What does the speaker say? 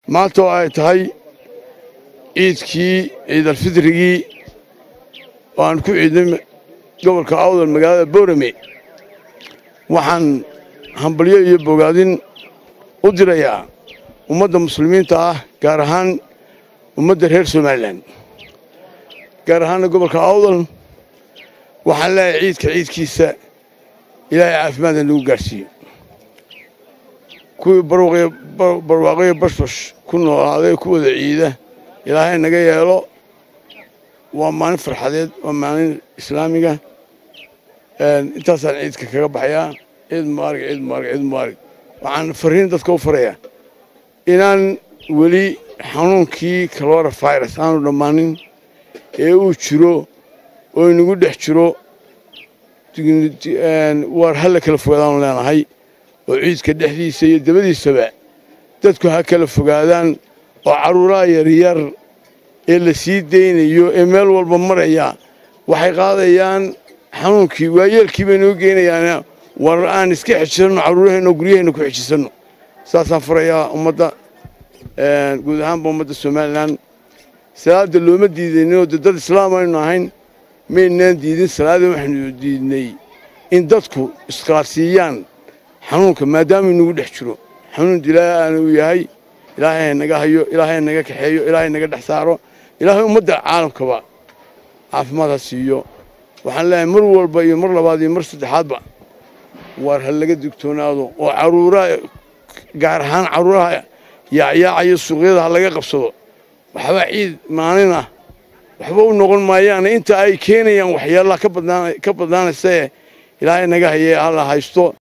maanta oo ay tahay ciidkii ciidalfidrigii oo aan ku ciidnay gobolka awdal magaalada boorame waxaan hambalyo iyo bogaadin u dirayaa ummadda muslimiinta ah gaar ahaan ummadda reer somalilan gaar ahaanna gobolka awdal waxaan leeyahay ciidka ciidkiisa ilaahay caafimaadna nagu gaadhsiiyo kuwii barwaaqoyo bashbash ku noolaaday ku wada ciida ilaahay naga yeelo waa maalin farxadeed waa maalin islaamiga intaasaan ciidka kaga baxayaa ciid mubaarig ciid mubaarig ciid mubaarig waxaan fariin dadka u farayaa inaan weli xanuunkii kalora virus aanu dhammaanin ee uu jiro oo inagu dhex jiro waar halla kala fogaadaanu leenahay oo ciidka dhexdiisa iyo dabadiisaba dadku ha kala fogaadaan oo carruuraha yaryar ee la sii daynayo ee meel walba maraya waxay qaadayaan xanuunkii waayeelkii bay noo geynayaana war aan iska xejisanno carruuraheenno guryaheenna ku xejisanno saasaan farayaa ummadda guud ahaanba ummadda somalilan salaadda looma diidaninoo de dad islaam aynu ahayn maynaan diidin salaada waxaynu diidnay in dadku isqaadsiiyaan xanuunka maadaama inagu dhex jiro xanuun dilaaana uu yahay ilaahay naga hayo ilaahay naga kaxeeyo ilaahay naga dhex saaro ilaahay ummadda caalamkaba caafimaad ha siiyo waxaan leeyahay mar walba iyo mar labaad iyo mar saddexaadba waar ha laga digtoonaado oo carruuraha gaar ahaan carruuraha yaacyaacaya suuqyada ha laga qabsado waxba ciid maalin ah waxba u noqon maayaane inta ay keenayaan waxyaalaha ka badnaanaysae ilaahay naga hayee hala haysto